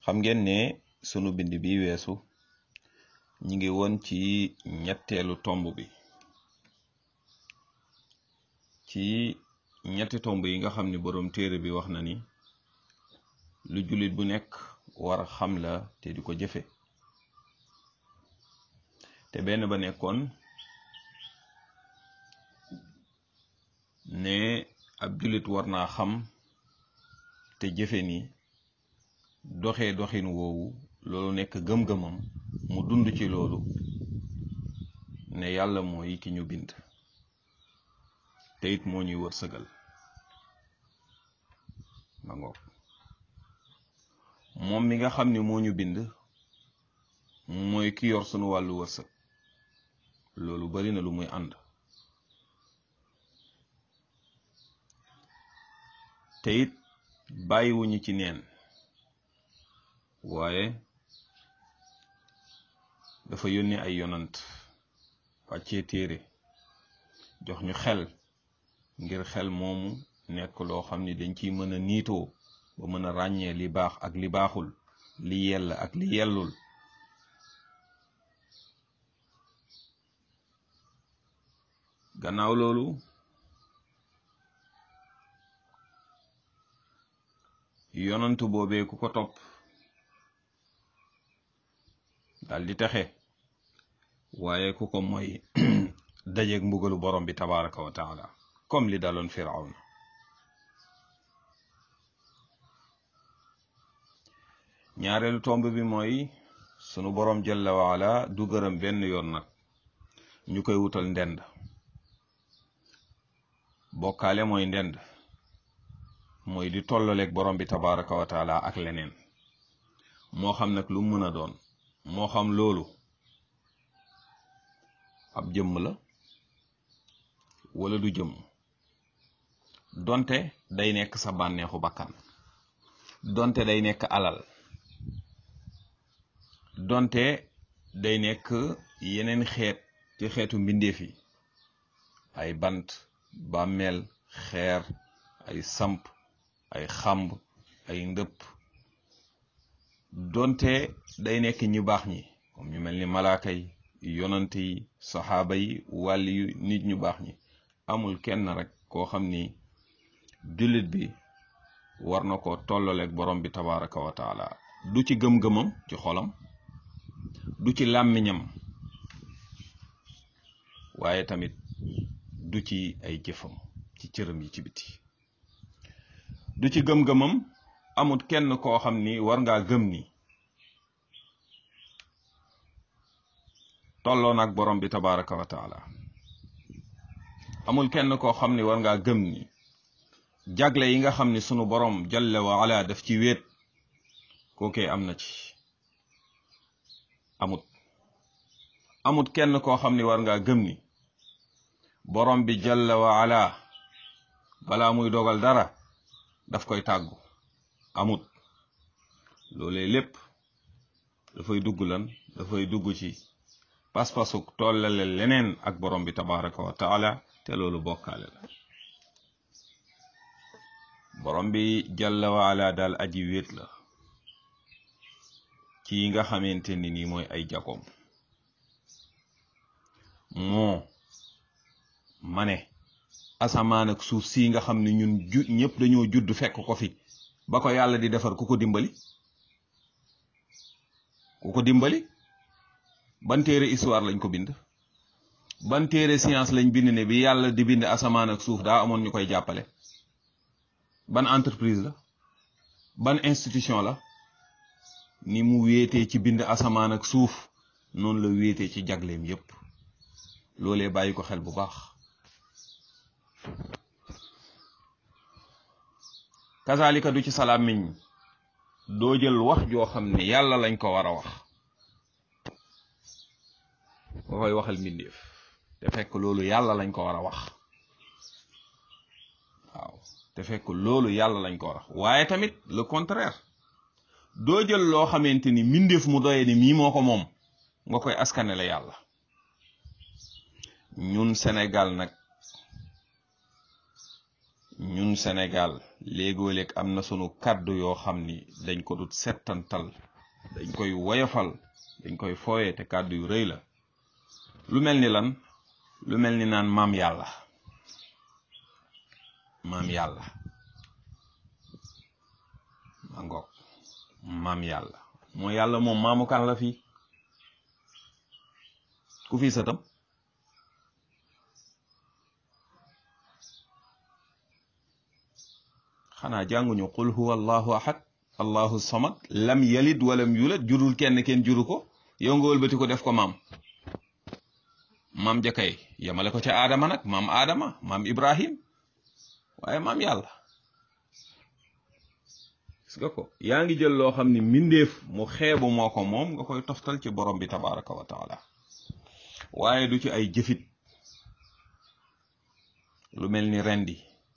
xam ngeen ne sunu bind bi weesu ñi ngi woon ci ñetteelu tomb bi ci ñetti tomb yi nga xam ni boroom téere bi wax na ni lu jullit bu nekk war a xam la te di ko jëfe te benn ba nekkoon ne ab jullit war naa xam te jëfe ni doxee doxin woowu loolu nekk gëm-gëmam mu dund ci loolu ne yàlla mooy ki ñu bind te it moo ñuy wërsëgal ma ngoog moom mi nga xam ni moo ñu bind mooy ki yor sunu wàllu wërsëg loolu bari na lu muy ànd te it bàyyiwuñu ci neen waaye dafa yónni ay yonant wàccee téere jox ñu xel ngir xel moomu nekk loo xam ni dañ ciy mën a niitoo ba mën a ràññee li baax ak li baaxul li yell ak li yellul gannaaw loolu yonantu boobee ku ko topp dal di texe waaye ku ko mooy dajeeg mbugalu borom bi tabaraka wa taala comme li daloon firawna ñaareelu tomb bi mooy sunu borom jalla waala du gërëm benn yoon nag ñu koy wutal ndend bokkaale mooy ndend mooy di tollaleeg borom bi tabaraka wa taala ak leneen moo xam nag lu mën a doon moo xam loolu ab jëmm la wala du jëmm donte day nekk sa bànneexu bakkan donte day nekk alal donte day nekk yeneen xeet ci xeetu mbindeef yi ay bant bàmmeel xeer ay samp ay xamb ay ndëpp donte day nekk ñu baax ñi comme ñu mel ni malaaka yi yonante yi saxaaba yi wàlli yu nit ñu baax ñi amul kenn rek koo xam ni jullit bi war na ko tollaleeg borom bi tabaraka wa taala du ci gëm-gëmam ci xolam du ci làmmiñam waaye tamit du ci ay jëfam ci cëram yi ci biti du ci gëm-gëmam amut kenn koo xam ni war ngaa gëm ni tolloo nag borom bi tabaraka wa taala amul kenn koo xam ni war ngaa gëm ni jagle yi nga xam ni sunu borom jalla wa ala daf ci wéet kookee am na ci amut amut kenn koo xam ni war ngaa gëm ni borom bi jalla wa ala balaa muy dogal dara daf koy tàggu amut loolee lépp dafay dugg lan dafay dugg ci pas-pasuk tollale leneen ak borom bi tabaraka wa taala te loolu bokkaale la borom bi jalla wa ala daal aji wéet la ci yi nga xamante ni nii mooy ay jagoom moo ma ne asamaan ak suuf si nga xam ne ñun ju ñëpp dañoo judd fekk ko fi ba ko yàlla di defar ku ko dimbali ku ko dimbali ban téere histoire lañ ko bind ban téere science lañ bind ne bi yàlla di bind asamaan ak suuf daa amoon ñu koy jàppale ban entreprise la ban institution la ni mu wéetee ci bind asamaan ak suuf noonu la wéetee ci jagleem yépp loolee bàyyi ko xel bu baax kazalika du ci salaam miñ doo jël wax joo xam ne yàlla lañ ko war a wax nga koy waxal mbindeef te fekk loolu yàlla lañ ko war a wax waaw te fekk loolu yàlla lañ ko war a wax waaye tamit le contraire doo jël loo xamante ni mbindeef mu doye ni mii moo ko moom nga koy askanele yàlla ñun Sénégal nag ñun Sénégal léegoo léeg am na sunu kàddu yoo xam ni dañ ko dut settantal dañ koy woyofal dañ koy fooye te kàddu yu rëy la lu mel ni lan lu mel ni naan maam yàlla maam yàlla ma ngoog maam yàlla moo yàlla moom maamu kan la fii ku fii sëtam xanaa jànguñu qul huwa allahu ahad allahu samad lam yalid walam yulad jurul kenn kenn juru ko yow nga wëlbati ko def ko maam maam jakay yamale ko ca aadama nag maam aadama maam ibrahim waaye maam yàlla gis nga ko yaa ngi jël loo xam ni mbindeef mu xeebu moo ko moom nga koy toftal ci borom bi tabaraka wa taala waaye du ci ay jëfit lu mel ni rendi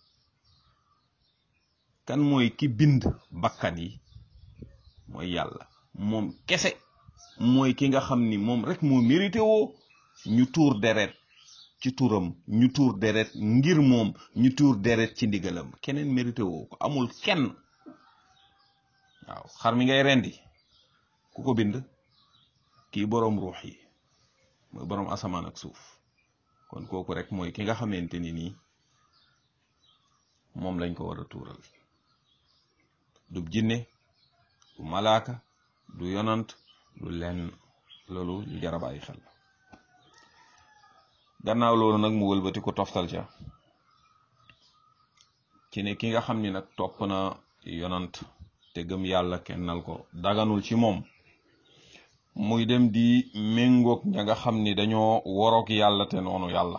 kan mooy ki bind bakkan yi mooy yàlla moom kese mooy ki nga xam ni moom rek moo mérité woo ñu tuur deret ci turam ñu tuur deret ngir moom ñu tuur deret ci ndigalam keneen mérité woo ko amul kenn waaw xar mi ngay rendi ku ko bind kii boroom ruux yi mooy boroom asamaan ak suuf kon kooku rek mooy ki nga xamante ni nii moom lañ ko war a tuural du jinne du malaaka du yonant du lenn loolu lu jar a bàyyi xel gannaaw loolu nag mu wëlbati ko toftal ca ci ne ki nga xam ni nag topp na yonant te gëm yàlla kennal ko daganul ci moom muy dem di méngoog ña nga xam ni dañoo woroog yàlla te noonu yàlla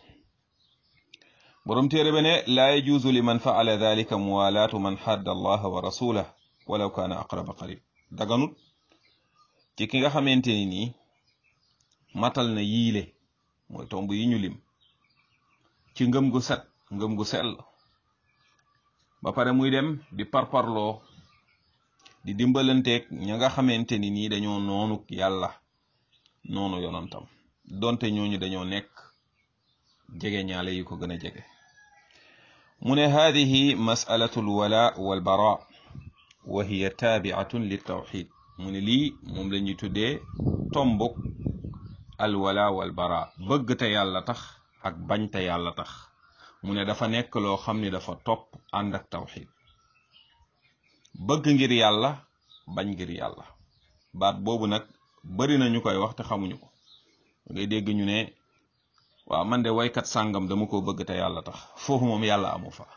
borom téere be ne laa yajuuzu liman faala dalika muwalaatu man xadda allaha wa rasulah walaw kaana aqraba qarib daganut ci ki nga xamante ni nii matal na yiile mooy tomb yi ñu lim ci ngëm gu set ngëm gu sell ba pare muy dem di parparloo di dimbalanteeg ña nga xamante ni nii dañoo noonu yàlla noonu yonantam donte ñooñu dañoo nekk jege ñaale yi ko gën a jege mu ne haadihi masalatu alwala walbara wa hiya taabiatun liltawxid mu ne lii moom la ñuy tuddee tombuk alwala walbara bëgg te yàlla tax ak bañ te yàlla tax mu ne dafa nekk loo xam ni dafa topp ànd ak tawxid bëgg ngir yàlla bañ ngir yàlla baat boobu nag bari na ñu koy wax te xamuñu ko ngay dégg ñu ne waaw man de waykat sàngam dama ko bëgg te yàlla tax foofu moom yàlla amu fa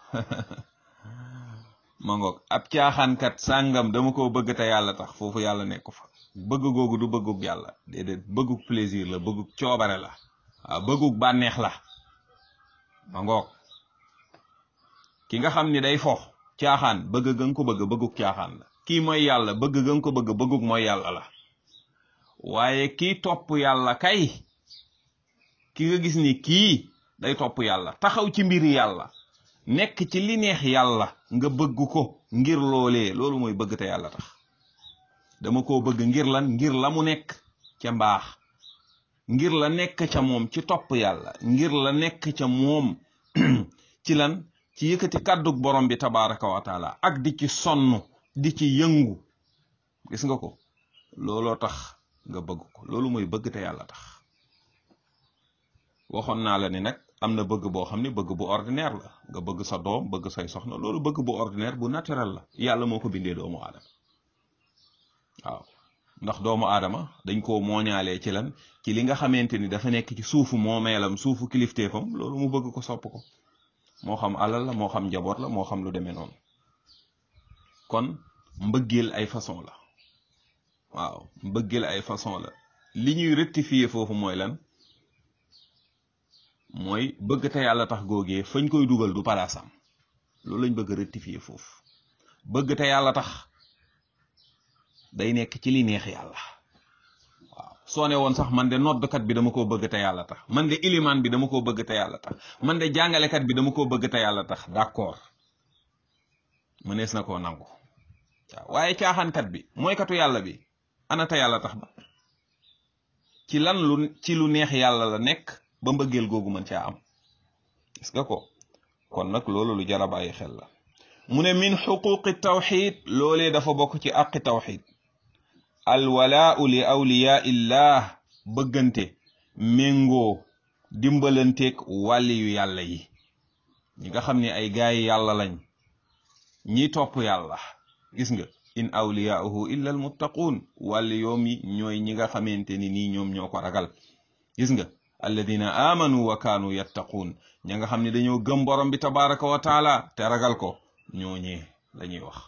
ma ngoog ab caaxaankat sàngam dama ko bëgg te yàlla tax foofu yàlla nekku fa bëgg googu du bëggug yàlla déedéet bëggug plaisir la bëggug coobare la waaw bëggug bànneex la ma ngoog ki nga xam ni day fo caaxaan bëgg ga nga ko bëgg bëggug caaxaan la kii mooy yàlla bëgg ga nga ko bëgg bëggug mooy yàlla la waaye kii topp yàlla kay ki nga gis ni kii day topp yàlla taxaw ci mbiri yàlla nekk ci li neex yàlla nga bëgg ko ngir loolee loolu mooy bëgg te yàlla tax dama koo bëgg ngir lan ngir la mu nekk ca mbaax ngir la nekk ca moom ci topp yàlla ngir la nekk ca moom ci lan ci yëkkati kàddug borom bi tabaraka wa taala ak di ci sonn di ci yëngu gis nga ko looloo tax nga bëgg ko loolu mooy bëgg te yàlla tax waxoon naa la ni nag am na bëgg boo xam ne bëgg bu ordinaire la nga bëgg sa doom bëgg say soxna loolu bëgg bu ordinaire bu naturel la yàlla moo ko bindee doomu aadama waaw ndax doomu aadama dañ koo mooñaalee ci lan ci li nga xamante ni dafa nekk ci suufu moomeelam suufu kilifteefam loolu mu bëgg ko sopp ko moo xam alal la moo xam njaboot la moo xam lu demee noonu kon mbëggeel ay façon la waaw mbëggeel ay façon la li ñuy rectifier foofu mooy lan mooy bëgg te yàlla tax googee fañ koy dugal du palaasam loolu lañ bëgg rectifier foofu bëgg te yàlla tax day nekk ci li neex yàlla waaw soo ne woon sax man de noddkat bi dama koo bëgg te yàlla tax man de ilimaan bi dama koo bëgg te yàlla tax man de jàngalekat bi dama koo bëgg te yàlla tax d'accord mënees na koo nangu waaw waaye caaxaankat bi mooy katu yàlla bi ana te yàlla tax ba ci lan lu ci lu neex yàlla la nekk ba mbëggeel googu mën caa am gis nga ko kon nag loolu lu jar a bàyyi xel la mu ne min xuquqi tawxid loolee dafa bokk ci aqi tawxid alwalaau li awliyaa illah bëggante méngoo dimbalanteeg wàlli yu yàlla yi ñi nga xam ne ay gaayi yàlla lañ ñi topp yàlla gis nga in awliyaahu illa almuttaquun wàlli yoom yi ñooy ñi nga xamante ni nii ñoom ñoo ko ragal gis nga alladina amanu wa kaanu yattaquun ña nga xam ne dañoo gëm borom bi tabaraka wa taala te ragal ko ñooñee lañuy wax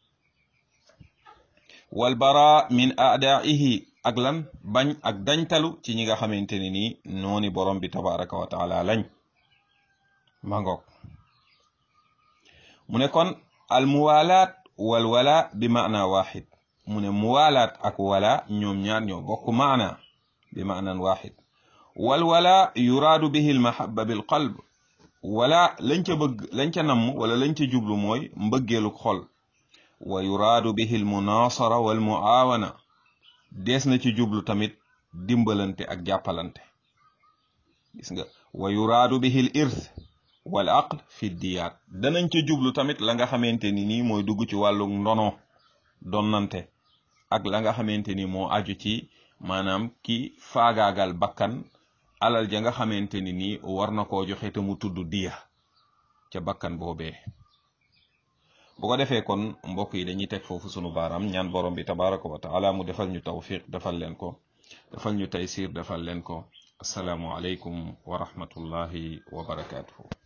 wal bara min aadaihi ak lan bañ ak dañtalu ci ñi nga xamante ne nii nooni borom bi tabaraka wa taala lañ mangoog mu ne kon al muwalaat wal wala bi maana waxid mu ne muwalaat ak wala ñoom ñaar ñoo bokk maana bi maanan waxid wal wala yuraadu bihi al mahabba bil qalb wala lañ ca bëgg lañ ca namm wala lañ ca jublu mooy mbëggeelu xol wa yuraadu bihi al munaasara wal muaawana dees na ci jublu tamit dimbalante ak jàppalante gis nga wa yuraadu bihi al irth wal aql fi diyaat danañ ca jublu tamit la nga xamante ni nii mooy dugg ci wàllu ndono donnante ak la nga xamante ni moo aju ci maanaam ki faagaagal bakkan alal ja nga xamante ni nii war na koo joxe te mu tudd diya ca bakkan boobee bu ko defee kon mbokk yi dañuy teg foofu sunu baaraam ñaan borom bi tabaraka wa taala mu defal ñu tawfiq defal leen ko defal ñu taysir defal leen ko asalaamu aleykum wa rahmatullahi wa barakaatuhu